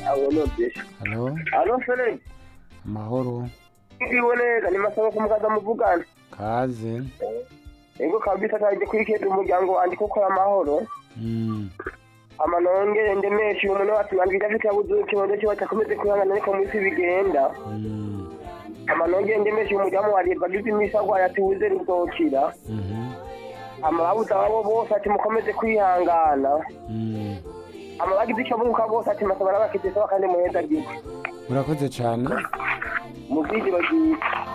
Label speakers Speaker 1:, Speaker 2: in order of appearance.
Speaker 1: halo
Speaker 2: alo seleni
Speaker 1: amahoro
Speaker 2: ndiwe neza nimasaba ko mukaza muvugana
Speaker 1: kaze
Speaker 2: ego kabisa kandi kwikeza umuryango wanjye kuko amahoro
Speaker 1: Mm,
Speaker 2: amanongere ndemeshe uyu muntu wacu wanjye idafite yabuze ikibazo kiba cyakomeze kwihangana ariko mu isi bigenda
Speaker 1: mm,
Speaker 2: amanongere ndemeshe umudamu wa leta ageze iminsi arwaye ati wuze ruzokira
Speaker 1: mhm,
Speaker 2: amababuze abo bose ati mukomeze kwihangana
Speaker 1: mm.
Speaker 2: amabagize icyo bunguka bose ati masaba n'abakitisa kandi muheza gito
Speaker 1: urakoze cyane
Speaker 2: mu byigiro byiza